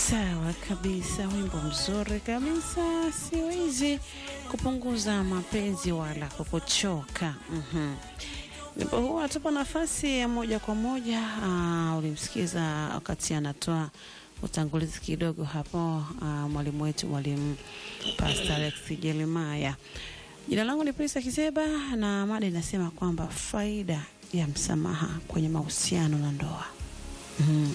Sawa kabisa, wimbo mzuri kabisa. Siwezi kupunguza mapenzi wala kukuchoka. Mhm. Wimbo huu anatupa nafasi ya moja kwa moja. Uh, ulimsikiza wakati anatoa utangulizi kidogo hapo, uh, mwalimu wetu mwalimu Pastor Alex Jeremiah. Jina langu ni Prisa Kiseba na mada inasema kwamba faida ya msamaha kwenye mahusiano na ndoa. Mhm.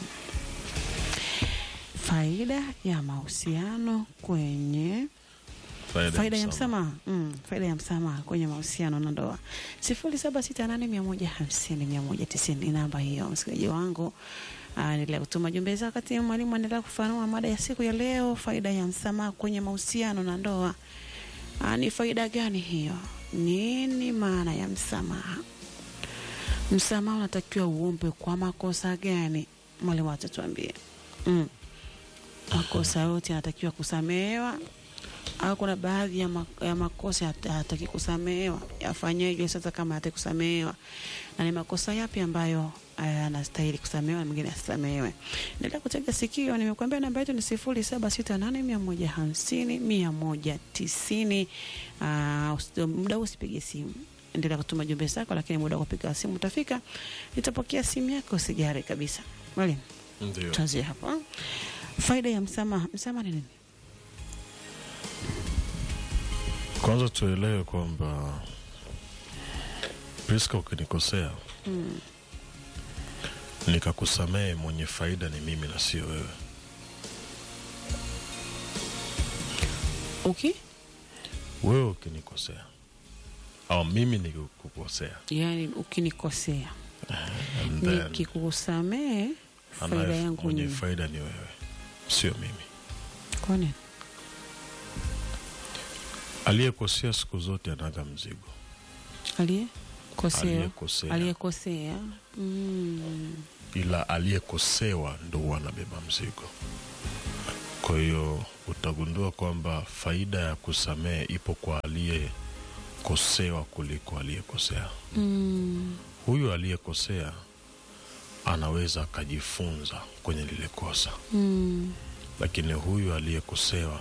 Faida ya mahusiano kwenye faida ya msamaha mm, faida ya msamaha kwenye mahusiano na ndoa. sifuri saba sita nane mia moja hamsini mia moja tisini ni namba hiyo, msikilizaji wangu. Endelea kutuma jumbe zako wakati mwalimu anaendelea kufanua mada ya siku ya leo, faida ya msamaha kwenye mahusiano na ndoa. Aa, ni faida gani hiyo? Nini maana ya msamaha? Msamaha unatakiwa uombe kwa makosa gani? Mwalimu atatuambia. Mm. Makosa yote yanatakiwa kusamehewa au kuna baadhi ya, ma, ya makosa hataki kusamehewa? Yafanyeje sasa kama hataki kusamehewa? Na ni makosa yapi ambayo anastahili kusamehewa na mwingine asisamehewe? Endelea kutega sikio. Nimekuambia namba yetu ni sifuri saba sita nane mia moja hamsini mia moja tisini. Muda huu usipige simu, endelea kutuma jumbe zako, lakini muda wa kupiga simu utafika, nitapokea simu yako, usijari kabisa. Mwalimu, Ndio. tuanzie hapa. Faida ya msamaha. Msamaha ni nini? Kwanza tuelewe kwamba Priska, ukinikosea Mm. nikakusamehe, mwenye faida ni mimi na sio wewe. Okay? Wewe ukinikosea au mimi nikikukosea, Yaani ukinikosea and then nikikusamehe faida anaye- yangu mwenye ni faida ni wewe, sio mimi. kwa nini? Aliyekosea siku zote anaga mzigo. Aliyekosea, Aliyekosea aliyekosea mm. ila aliyekosewa ndo huwa anabeba mzigo. Kwa hiyo utagundua kwamba faida ya kusamehe ipo kwa aliyekosewa kuliko aliyekosea. Mm. Huyu aliyekosea anaweza akajifunza kwenye lile kosa, Mm. lakini huyu aliyekosewa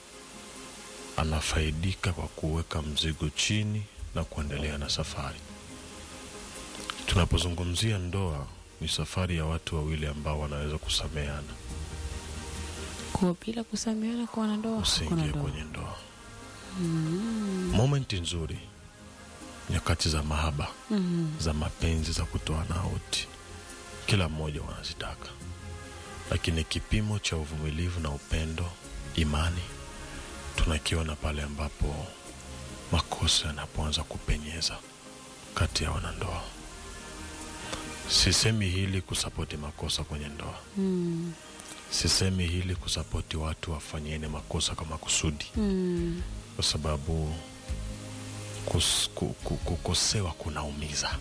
anafaidika kwa kuweka mzigo chini na kuendelea na safari. Tunapozungumzia ndoa, ni safari ya watu wawili ambao wanaweza kusameheana. Kwa bila kusameheana kwa wanandoa hakuna Usiingie ndoa. kwenye ndoa. Momenti nzuri, nyakati za mahaba, Mm. za mapenzi, za kutoana auti, kila mmoja wanazitaka, lakini kipimo cha uvumilivu na upendo, imani, tunakiona pale ambapo makosa yanapoanza kupenyeza kati ya wanandoa. Sisemi hili kusapoti makosa kwenye ndoa, Mm. sisemi hili kusapoti watu wafanyiene makosa kwa makusudi, Mm. kwa sababu kus, ku, ku, kukosewa kunaumiza.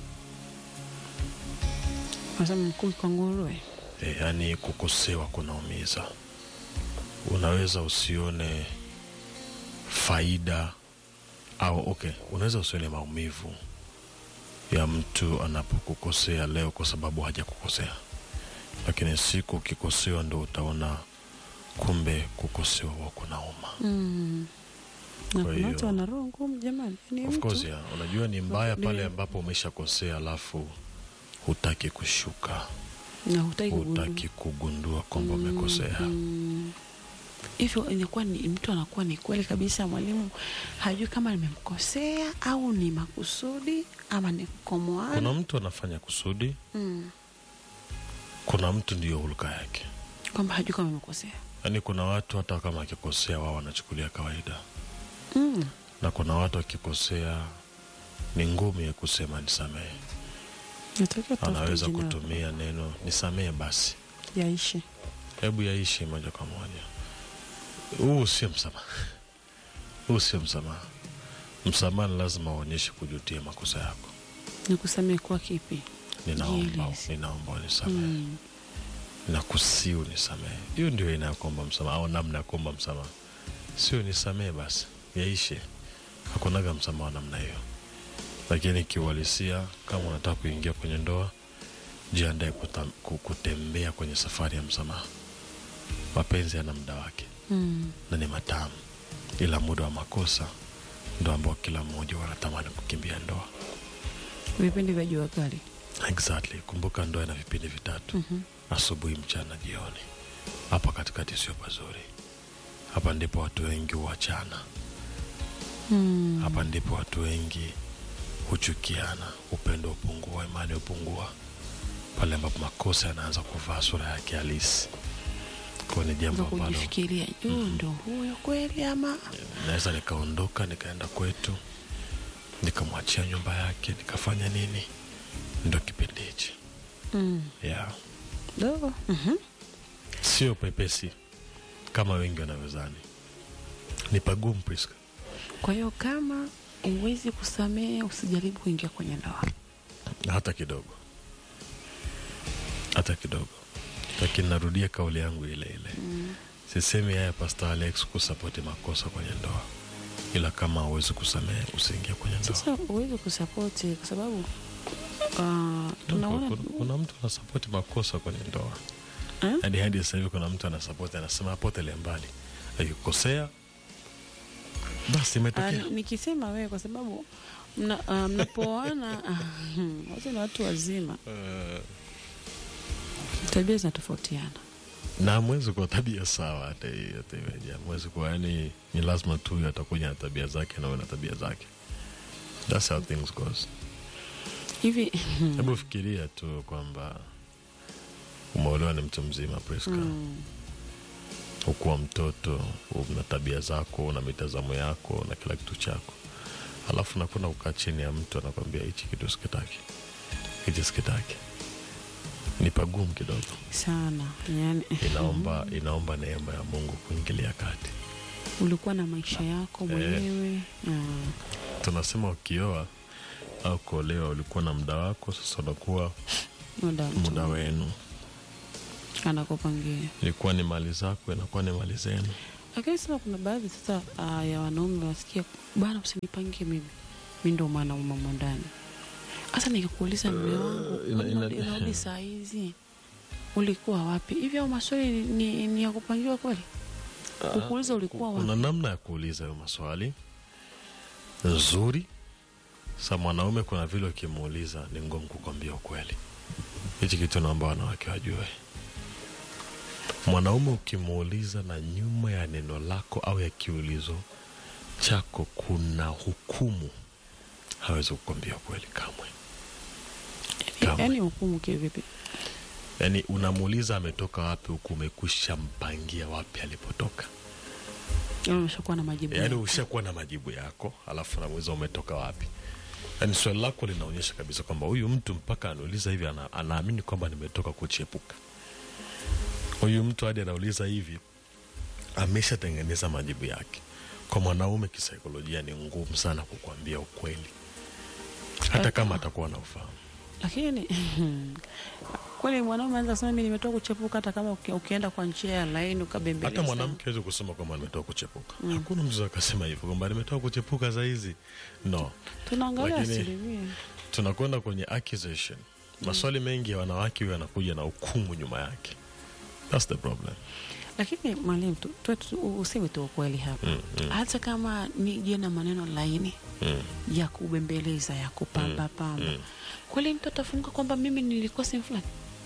Nasema mkuu kwa nguruwe. E, yaani kukosewa kunaumiza. Unaweza usione faida au okay, unaweza usione maumivu ya mtu anapokukosea leo kwa sababu hajakukosea, lakini siku ukikosewa ndo utaona kumbe kukosewa huwa kunauma. Mm. Na Kwa kuna watu hiyo- wana roho ngumu jamani. Ni Of mtu. course ya, unajua ni mbaya pale Ndio. ambapo umeshakosea alafu hutaki kushuka, na hutaki kugundua. hutaki kugundua kwamba umekosea. Mm. Hivyo inakuwa ni mtu anakuwa ni kweli kabisa, mwalimu hajui kama nimemkosea au ni makusudi ama ni kukomoana. Kuna mtu anafanya kusudi, mm. kuna mtu ndiyo hulka yake. kwamba hajui kama nimekosea. Yaani kuna watu hata kama akikosea wao wanachukulia kawaida, mm. na kuna watu akikosea ni ngumu ya kusema nisamehe. Natakiwa tutafute Anaweza jina kutumia neno nisamehe basi, yaishi. hebu yaishi moja kwa moja. Huu sio msamaha, huu sio msamaha. Msamaha ni lazima uonyeshe kujutia makosa yako. Nikusamehe kwa kipi? Ninaomba, Jieleze. ninaomba unisamehe, mm. nakusii unisamehe. Hiyo ndio aina ya kuomba msamaha au namna ya kuomba msamaha, sio nisamehe basi yaishe. Hakunaga msamaha wa namna hiyo. Lakini kiuhalisia, kama unataka kuingia kwenye ndoa, jiandae kuta- ku- kutembea kwenye safari ya msamaha. mapenzi yana muda wake Mm. na ni matamu ila muda wa makosa ndo ambao kila mmoja wanatamani kukimbia ndoa Vipindi vya jua kali. exactly kumbuka ndoa ina vipindi vitatu Mhm. asubuhi mchana jioni hapa katikati sio pazuri hapa ndipo watu wengi huachana Mm. hapa ndipo watu wengi huchukiana upendo hupungua imani hupungua pale ambapo makosa yanaanza kuvaa sura yake halisi kwa ni jambo Ndo ambalo kujifikiria juu ndo huyo kweli ama naweza nikaondoka nikaenda kwetu nikamwachia nyumba yake nikafanya nini ndo kipindi hichi mm. yeah. dogo Mhm. sio pepesi kama wengi wanavyozani ni pagumu Priska. Kwa hiyo kama huwezi kusamehe, usijaribu kuingia kwenye ndoa. hata kidogo hata kidogo lakini narudia kauli yangu ile ile Mm. sisemi haya Pastor Alex kusapoti makosa kwenye ndoa ila kama hauwezi kusamehe usiingie kwenye ndoa Sasa huwezi kusapoti kwa sababu uh, tunaona kuna, kuna mtu anasapoti makosa kwenye ndoa Eh? hadi hadi sasa hivi kuna mtu anasapoti anasema apotele mbali akikosea basi Ah, imetokea nikisema wewe kwa sababu mna, ah, mnapoana ah, hmm, wote ni watu wazima, Eh, tabia zinatofautiana. na hamwezi kuwa tabia sawa hata hii- hata iweje hamwezi kuwa yani ni lazima tu huyu atakuja na tabia zake na wewe na tabia zake thats how things goes hivi hebu fikiria tu kwamba umeolewa ni mtu mzima Priska mm, ukuwa mtoto una tabia zako una mitazamo yako na kila kitu chako alafu nakwenda kukaa chini ya mtu anakwambia hichi kitu sikitaki hichi sikitaki ni pagumu kidogo sana yani, inaomba inaomba neema ya mungu kuingilia kati ulikuwa na maisha yako mwenyewe ah, tunasema ukioa au kuolewa ulikuwa na muda wako sasa unakuwa muda mtu muda wenu anakupangia ilikuwa ni mali zako inakuwa ni mali zenu lakini sasa kuna baadhi sasa uh, ya wanaume wasikia bana usinipangie mimi mi ndo mwanaume mwa ndani hasa nikikuuliza mme wangu ina- ina- unarudi- unarudi saa hizi ulikuwa wapi hivi au maswali ni, ni, ni ya kupangiwa kweli kukuuliza ulikuwa wapi kuna namna ya kuuliza hayo maswali nzuri sa mwanaume kuna vile ukimuuliza ni ngumu kukwambia ukweli hichi kitu naomba wanawake wajue mwanaume ukimuuliza na nyuma ya neno lako au ya kiulizo chako kuna hukumu hawezi kukwambia ukweli kamwe kamwe. yaani hukumu kivipi yaani unamuuliza ametoka wapi huku umekwisha mpangia wapi alipotoka Yaani umeshakuwa na majibu yaani yako. ushakuwa na majibu yako alafu namuuliza umetoka wapi yaani swali lako linaonyesha kabisa kwamba huyu mtu mpaka anauliza hivi ana, anaamini kwamba nimetoka kuchepuka huyu mtu hadi anauliza hivi ameshatengeneza majibu yake kwa mwanaume kisaikolojia ni ngumu sana kukwambia ukweli hata kama atakuwa na ufahamu lakini kweli mwanaume anaweza kusema mi nimetoka kuchepuka hata kama uki- ukienda kwa njia ya laini ukabembeleza hata mwanamke awezi kusema kwamba nimetoka kuchepuka hakuna mtu akasema hivyo kwamba nimetoka kuchepuka sahizi no tunaangalia Lakini- asilimia tunakwenda kwenye accusation maswali mengi ya wanawake huyo yanakuja na hukumu nyuma yake thats the problem lakini mwalimu tu- tu- tu- useme tu ukweli hapa Mm, mm. hata kama nije na maneno laini mm. ya kubembeleza ya kupamba pamba mm. kweli mtu atafunguka kwamba mimi nilikuwa sehemu fulani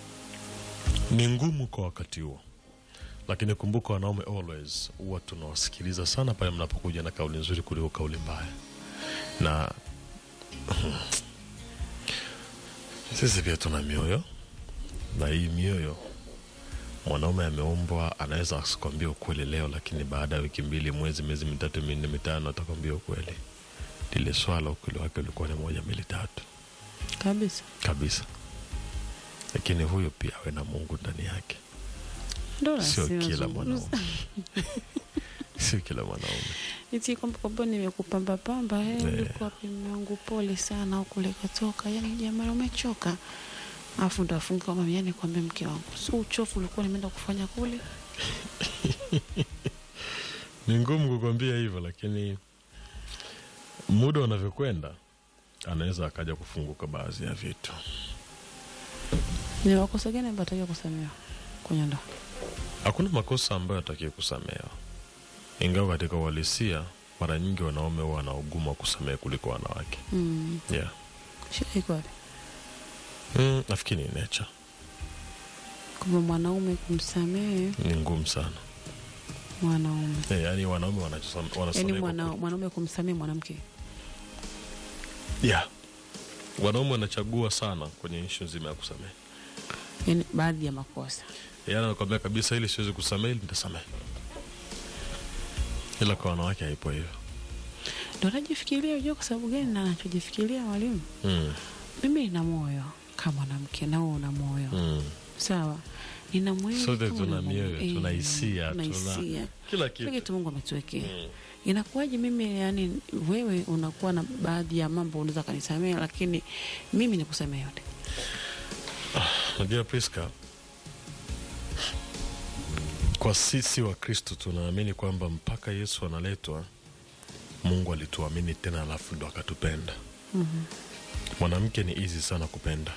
ni ngumu kwa wakati huo lakini kumbuka wanaume always huwa tunawasikiliza sana pale mnapokuja na kauli nzuri kuliko kauli mbaya na sisi pia tuna mioyo na hii mioyo mwanaume ameumbwa anaweza asikwambia ukweli leo lakini baada ya wiki mbili mwezi miezi mitatu minne mitano atakwambia ukweli lile swala ukweli wake ulikuwa ni moja mbili tatu kabisa kabisa lakini huyo pia awe na mungu ndani yake ndo sio lazima kila zungumza. mwanaume sio kila mwanaume iti kwamba kwamba nimekupamba pamba eh, Eh. ulikuwa wapi mume wangu pole sana huku likatoka yani jamani umechoka afu ndo afunge kwamba yani kwambia mke wangu si uchofu ulikuwa nimeenda kufanya kule ni ngumu kukwambia hivyo lakini muda unavyokwenda anaweza akaja kufunguka baadhi ya vitu ni wakosa gani ambayo atakiwa kusamehewa kwenye ndoa hakuna makosa ambayo atakiwe kusamehewa, ingawa katika uhalisia mara nyingi wanaume huwa wana ugumu wa kusamehe kuliko wanawake. mm. Yeah. shida iko wapi Mm, nafikiri ni nature, kwamba mwanaume kumsamehe ni ngumu sana. mwanaume Eh, yaani wanaume wanachosam- yaani wanasamehe kwa mwana, kweli. mwanaume kumsamehe mwanamke Yeah. Wanaume wanachagua sana kwenye ishu nzima ya kusamehe. yaani baadhi ya makosa Yaani anakwambia kabisa ili siwezi kusamehe, ili nitasamehe. Ila kwa wanawake haipo hivyo. ndo najifikiria ujua kwa sababu gani na nachojifikiria mwalimu Mm. mimi nina moyo kama mwanamke nao una moyo Mm. sawa nina mwili Sote kama tuna una moyo. mioyo, Eh, tuna hisia, tuna tuna hisia. kila kila kitu. kitu mungu ametuwekea Mm. inakuwaje mimi yani wewe unakuwa na baadhi ya mambo unaweza kanisamea lakini mimi nikusamea yote Unajua Priska, kwa sisi wa Kristo tunaamini kwamba mpaka Yesu analetwa, Mungu alituamini tena, alafu ndo akatupenda. Mwanamke ni easy sana kupenda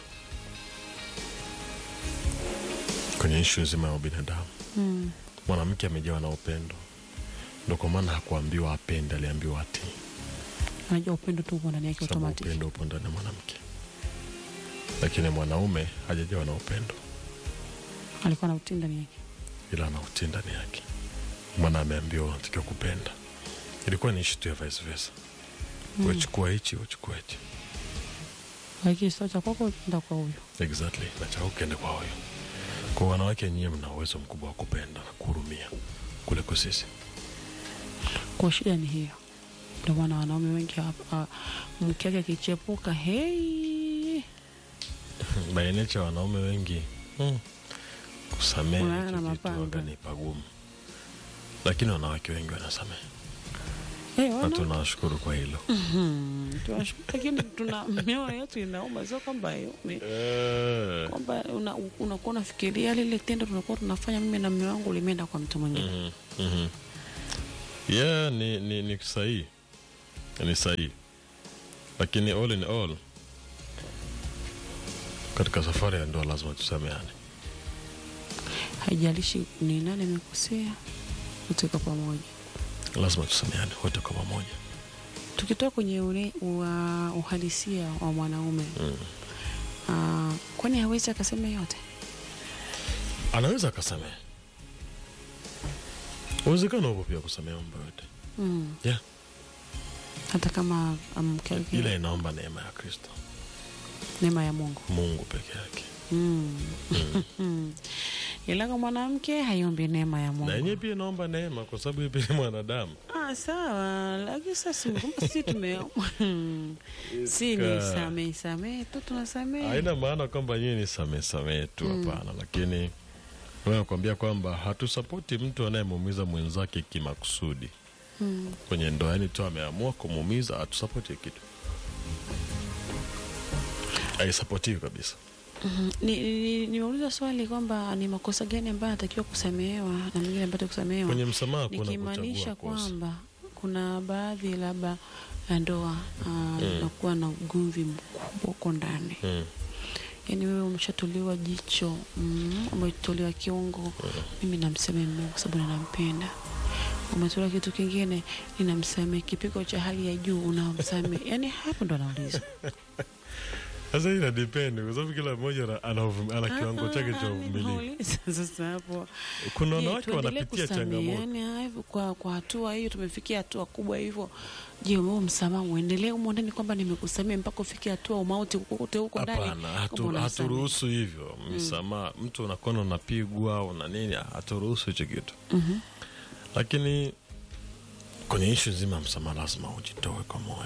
kwenye ishu nzima ya ubinadamu. mm. Mwanamke amejawa na upendo, ndo kwa maana hakuambiwa apende, aliambiwa atii, anajua upendo tu uko ndani yake sababu automatic upendo upo ndani ya mwanamke. Lakini mwanaume hajajawa na upendo, alikuwa na utii ndani yake ila ana utii ndani yake. Maana ameambiwa unatakiwa kupenda. Ilikuwa ni ishu tu ya vice versa, wechukua hichi, wechukua hichi, lakini sio cha kwako enda kwa huyo exactly, na cha ukiende kwa huyo. Kwa wanawake nyie, mna uwezo mkubwa wa kupenda na kuhurumia kuliko sisi. kwa shida ni hiyo ndio maana wanaume wengi hapa mke wake akichepuka hei by nature wanaume wengi mm, kusamehe Unaona hicho kitu mapanga. waga ni pagumu, lakini wanawake wengi wanasamehe hey, na wana tunawashukuru kwa hilo. Hmm, tunashukuru, lakini tuna mioyo yetu inauma sio kwamba ni- Eh, kwamba una- unakuwa unafikiria lile tendo tunakuwa tunafanya mimi na mume wangu limeenda kwa mtu mwingine mhm, mhm. yeah, ni, ni, ni sahihi ni sahihi, lakini all in all, katika safari ya ndoa lazima tusameane. haijalishi ni nani amekosea kutoka pamoja lazima tusameane wote kwa pamoja. tukitoka kwenye ule, ua, uhalisia wa mwanaume Mm. ah, kwani hawezi akasema yote Anaweza akasamehe, uwezekano upo pia kusamehe mambo yote mm. yeah. hata kama mke wake Ila inaomba neema ya Kristo, neema ya Mungu Mungu peke yake, mm. Mm. ila kwa mwanamke haiombi neema ya na Mungu yenyewe pia inaomba neema, kwa sababu yeye pia ni mwanadamu. Ah, sawa, lakini sasa kumbe sisi tume si ni Ka- samee samee tu tunasamee. Haina maana kwamba nyie ni samehe samehe tu, hapana. Lakini nakwambia kwamba hatusapoti mtu anayemuumiza mwenzake kimakusudi Mm. kwenye ndoa, yani tu ameamua kumuumiza, hatusapoti hiyo kitu, haisapotiwi kabisa. Mhm. Ni- ni- Nimeuliza swali kwamba ni makosa gani ambayo anatakiwa kusamehewa na mengine ambayo kusamehewa, Kwenye msamaha kuna nikimaanisha kuchagua kosa. kwamba kuna baadhi labda ya ndoa ah, inakuwa na ugomvi mkubwa huko ndani Mm. yaani wewe umeshatolewa jicho mm, umetolewa kiungo mimi namsamehe mume kwa sababu ninampenda umetolewa kitu kingine ninamsamehe kipigo cha hali ya juu unamsamehe yaani hapo ndo anauliza Sasa hii ina depend kwa sababu kila mmoja ana- ana uvum- ana kiwango chake cha Ah, uvumilivu. nimeuliza sasa hapo Kuna Je, wanawake tuendelee wanapitia changamoto. kusameheana hivyo kwa, kwa hatua hiyo tumefikia hatua kubwa hivyo je wewe msamaha uendelee humo ndani kwamba nimekusamehe mpaka ufikie hatua umauti kote huko ndani Hapana, hatu- kwamba unamsamehe. haturuhusu hivyo msamaha. Mtu unakuwa unapigwa una nini, haturuhusu hicho kitu. Mhm. Lakini kwenye ishu nzima ya msamaha lazima ujitoe kwa moyo.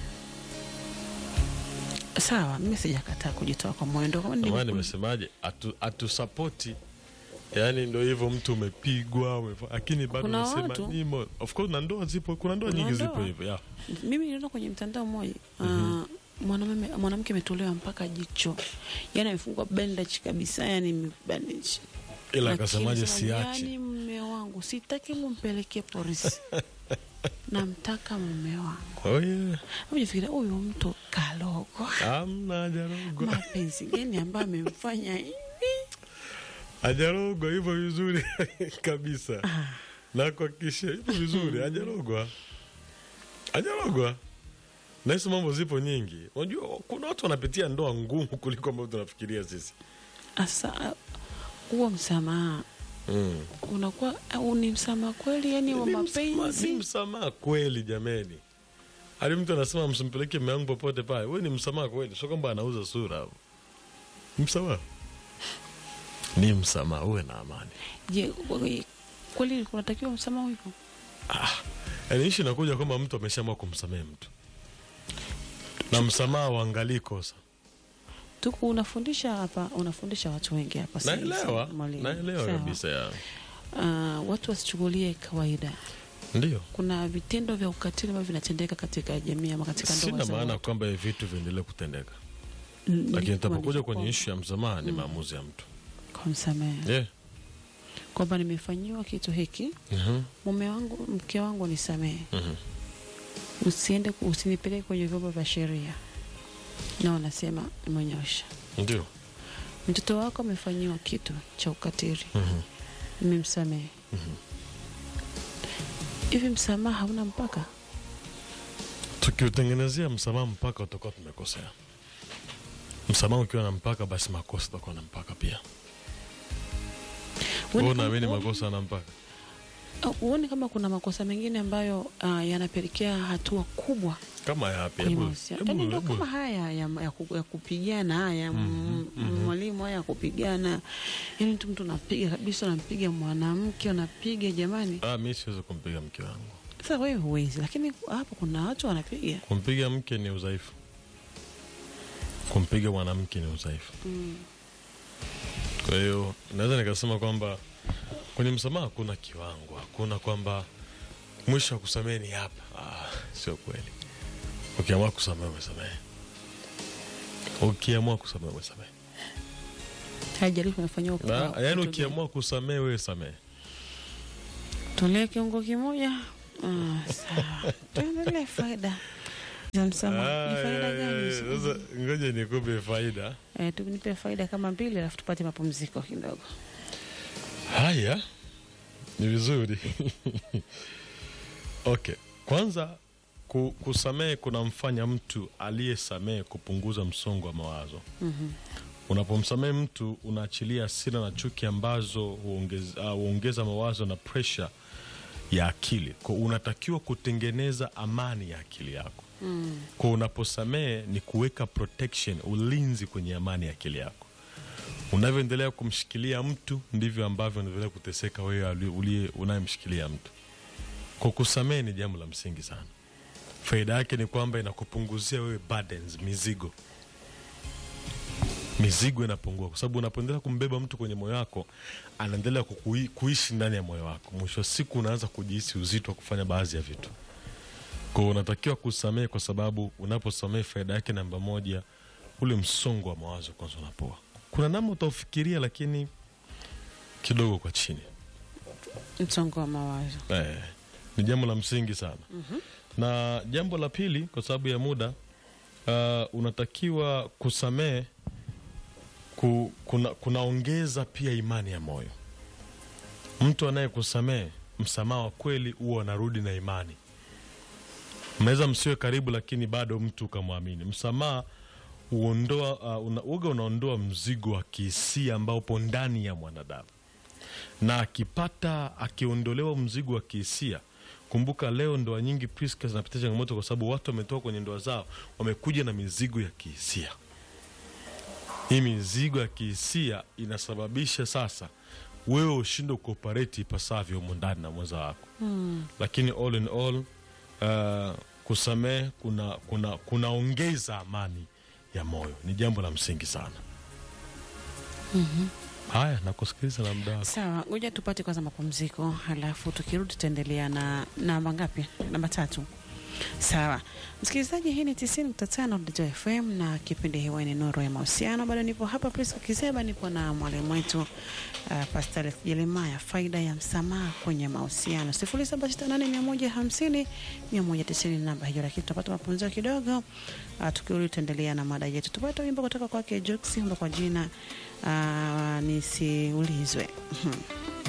sawa mimi sijakataa kujitoa kwa moyo ndo kama Ndio maana nilivyo- nimesemaje, hatu- hatusapoti yaani ndo hivyo mtu umepigwa umefa- lakini bado Kuna unasema watu- nimo of course na ndoa zipo kuna ndoa Kuna nyingi zipo ndoa. hivyo yeah. mimi niliona kwenye mtandao mmoja mm mwanaume mwanamke ametolewa mpaka jicho yani amefungwa bandage kabisa yani bandage ila Lakini akasemaje sema, siachi yani mume wangu sitaki mumpelekee polisi namtaka mume wangu oh, yeah. ujifikiria huyu mtu kalogo amna jarogo mapenzi gani ambayo amemfanya hivi hajarogwa hivyo vizuri kabisa nakuhakikishia hivyo vizuri hajarogwa hajarogwa na hizo mambo zipo nyingi unajua kuna watu wanapitia ndoa ngumu kuliko ambavyo tunafikiria sisi Asa huo msamaha mm. unakuwa au ni msamaha kweli, yani wa Ni msamaha- ni mapenzi? msamaha kweli jameni hadi mtu anasema msimpeleke mume wangu popote pale we ni msamaha kweli sio kwamba anauza sura hapo Ni msamaha ni msamaha uwe na amani Je, we- kweli kunatakiwa msamaha hivyo? yaani ishi inakuja kwamba mtu ameshaamua kumsamehe mtu na msamaha uangalii kosa Tuku unafundisha hapa, unafundisha watu wengi hapa sasa hivi, naelewa mwalimu. naelewa Sawa. kabisa ya Ah, watu wasichukulie kawaida. ndio Kuna vitendo vya ukatili ambavyo vinatendeka katika jamii ama katika ndoa sina za maana watu. kwamba hivi vitu viendelee kutendeka Mm, lakini nilikuwa itapokuja niko- kwenye ishu ya msamaha ni maamuzi ya mtu kumsamehe yeah. kwamba nimefanyiwa kitu hiki, Mhm, mume wangu, mke wangu nisamehe, mhm. usiende, usinipeleke kwenye vyombo vya sheria. Na wanasema nimenyosha. ndio Mtoto wako amefanyiwa kitu cha ukatili, Mhm. nimemsamehe. Hivi msamaha hauna mpaka? tukiutengenezea msamaha mpaka utakuwa tumekosea msamaha ukiwa na mpaka basi makosa utakuwa na mpaka pia Huoni Wewe kama- unaamini huoni- makosa na mpaka au huoni kama kuna makosa mengine ambayo ah, yanapelekea hatua kubwa kama yapi kwenye Hebu- mahusiano? hebu- Yaani ndo hebu- kama haya ya, ya, ku- ya kupigana haya m- m- mwalimu, haya ya kupigana, yaani mtu mtu unapiga kabisa, unampiga mwanamke, unapiga jamani. Ah, mi siwezi kumpiga mke wangu Sasa wewe huwezi, lakini hapo kuna watu wanapiga. kumpiga mke ni udhaifu kumpiga mwanamke ni udhaifu kwa hiyo naweza nikasema kwamba kwenye msamaha hakuna kiwango hakuna kwamba mwisho wa kusamehe ni hapa ah, sio kweli ukiamua kusamehe umesamehe ukiamua kusamehe umesamehe Haijalishi umefanyiwa Na, kwa- yaani kitu gani. ukiamua kusamehe wewe samehe Tulee kiungo kimoja. Ah, sawa. Tuendelee faida za msamaha. Ni faida gani hizo? sasa ngoja nikupe faida Eh, tunipe faida kama mbili alafu tupate mapumziko kidogo. haya ni vizuri okay kwanza ku, kusamehe kunamfanya mtu aliyesamehe kupunguza msongo wa mawazo Mhm. unapomsamehe mtu unaachilia hasira na chuki ambazo huongeza, uh, huongeza mawazo na presha ya akili kwa unatakiwa kutengeneza amani ya akili yako Mm. kwa unaposamehe ni kuweka protection ulinzi kwenye amani ya akili yako unavyoendelea kumshikilia mtu ndivyo ambavyo unaendelea kuteseka wewe ali- uliye unayemshikilia mtu kwa kusamehe ni jambo la msingi sana faida yake ni kwamba inakupunguzia wewe burdens mizigo mizigo inapungua kwa sababu unapoendelea kumbeba mtu kwenye moyo wako anaendelea kukui, kuishi ndani ya moyo wako mwisho wa siku unaanza kujihisi uzito wa kufanya baadhi ya vitu kwa hiyo unatakiwa kusamehe kwa sababu unaposamehe faida yake namba moja ule msongo wa mawazo kwanza unapoa kuna namna utaufikiria lakini kidogo kwa chini Msongo wa mawazo. eh, ni jambo la msingi sana na jambo la pili kwa sababu ya muda uh, unatakiwa kusamehe ku, kuna, kunaongeza pia imani ya moyo mtu anayekusamehe msamaha wa kweli huwa anarudi na imani mnaweza msiwe karibu lakini bado mtu ukamwamini msamaha uondoa uh, una, uga unaondoa mzigo wa kihisia ambao upo ndani ya mwanadamu na akipata akiondolewa mzigo wa kihisia kumbuka leo ndoa nyingi Priska zinapitia changamoto kwa sababu watu wametoka kwenye ndoa zao wamekuja na mizigo ya kihisia hii mizigo ya kihisia inasababisha sasa wewe ushinde kuoperate ipasavyo humo ndani na mwenza wako Mm. lakini all in all uh, kusamehe kuna kuna kunaongeza amani ya moyo ni jambo la msingi sana haya nakusikiliza na muda wako Sawa, ngoja tupate kwanza mapumziko, halafu tukirudi tutaendelea na namba ngapi? Namba tatu. Sawa msikilizaji, hii ni tisini nukta tano Dito FM na kipindi hewani Nuru ya Mahusiano. Bado nipo hapa Priska Kiseba, nipo na mwalimu wetu uh, Pastor Jeremaya, faida ya msamaha kwenye mahusiano, sifuri saba sita nane mia moja hamsini mia moja tisini namba hiyo, lakini tutapata mapumziko kidogo. Uh, tukirudi tutaendelea na mada yetu. Tupata wimbo kutoka kwake Jux, wimbo kwa jina uh, nisiulizwe